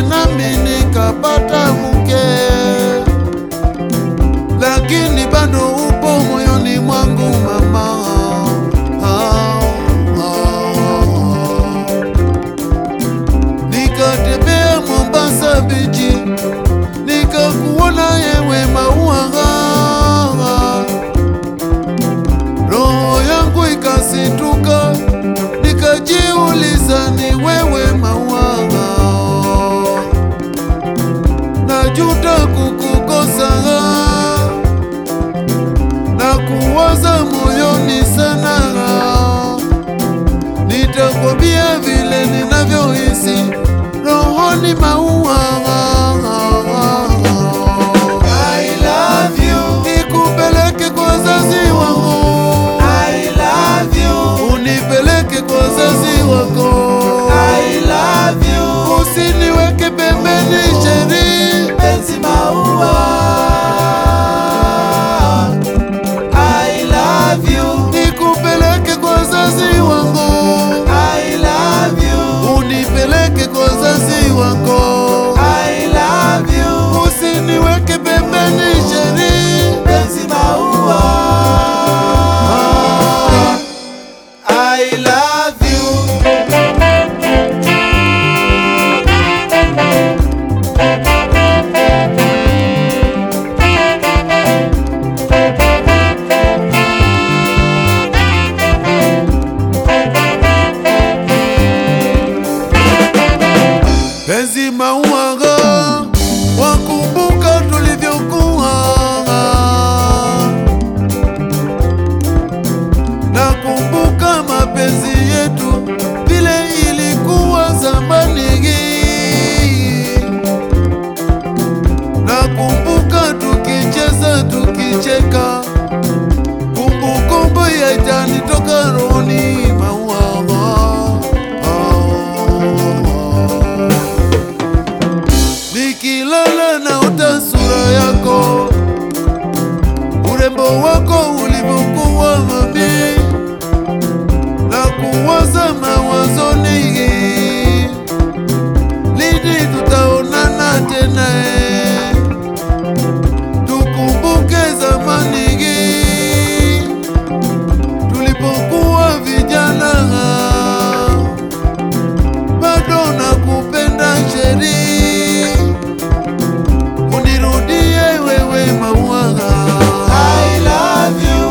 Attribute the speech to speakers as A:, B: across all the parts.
A: vile nami nikapata mke, lakini bado upo moyoni mwangu mama. Ah, ah. Nikatembea Mombasa bichi, nikakuona yewe maua, roho yangu ikasituka, nikajiuliza ni wewe maua, najuta kukukosa na kuwaza moyoni sana nitakwambia vile ninavyohisi rohoni maua. I love you. Nikupeleke kwa wazazi wangu. I love you. Unipeleke kwa wazazi wako. I love you. Usiniweke pembeni sheri penzi maua. I love you. Nikupeleke kwa wazazi wangu. I love you. Unipeleke kwa wazazi wako. I love you. Usiniweke pembeni sheri penzi maua. I love you. Penzi mauaga, wakumbuka tulivyokuwa, nakumbuka mapenzi yetu vile ilikuwa zamani, nakumbuka tukicheza tukicheka, kumbukumbu yaitanitoka rohoni maua Nikilala naota sura yako, urembo wako ulivyokuwa mami, na kuwaza mawazoni, lini tutaonana tena? eh? Tukumbuke zamani tulipokuwa vijana bado nakupenda sheri, unirudie wewe maua. I love you.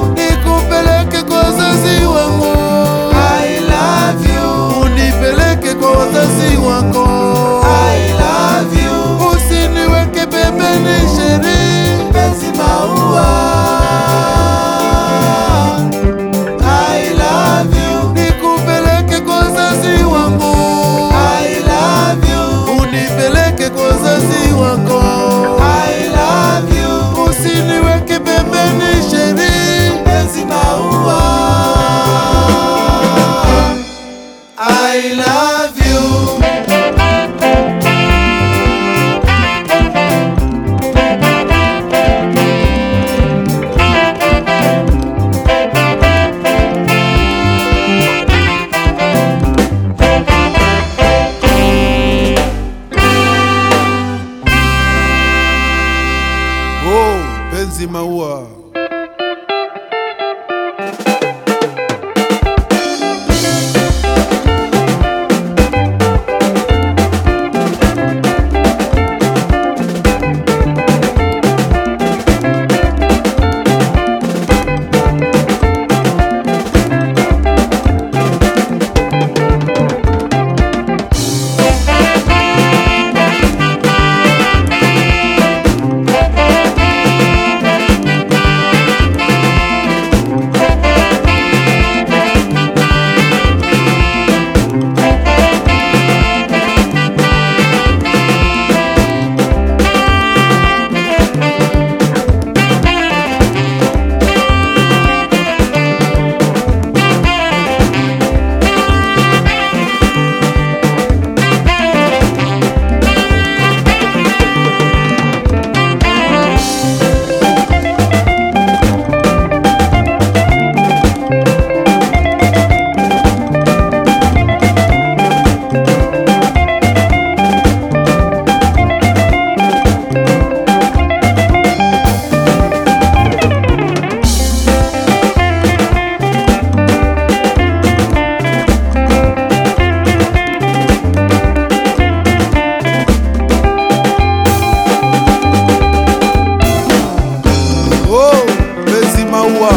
A: mpenzi Maua,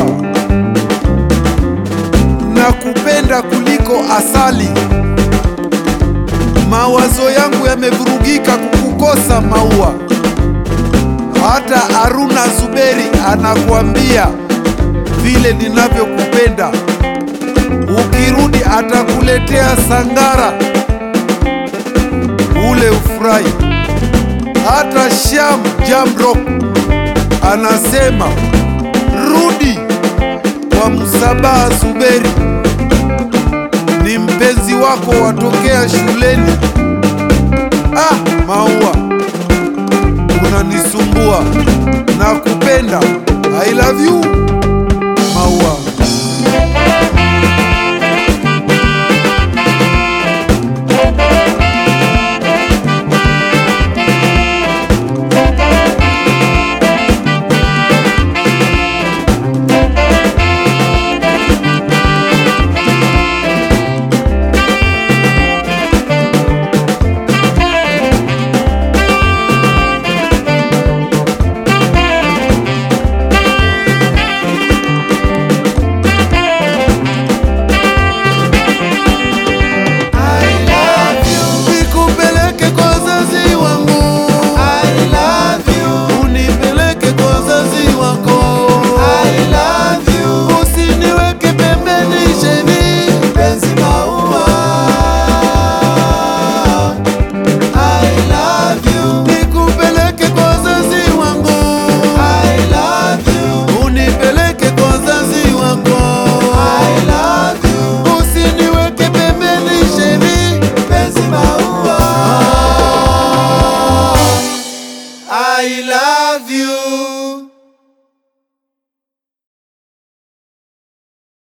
A: nakupenda kuliko asali. Mawazo yangu yamevurugika kukukosa Maua. Hata Haruna Zuberi anakuambia vile ninavyokupenda. Ukirudi atakuletea sangara ule ufurahi. Hata Sham Jamrock anasema rudi kwa Msabaha Zuberi, ni mpenzi wako watokea shuleni. Ah, Maua unanisumbua, nakupenda. I love you.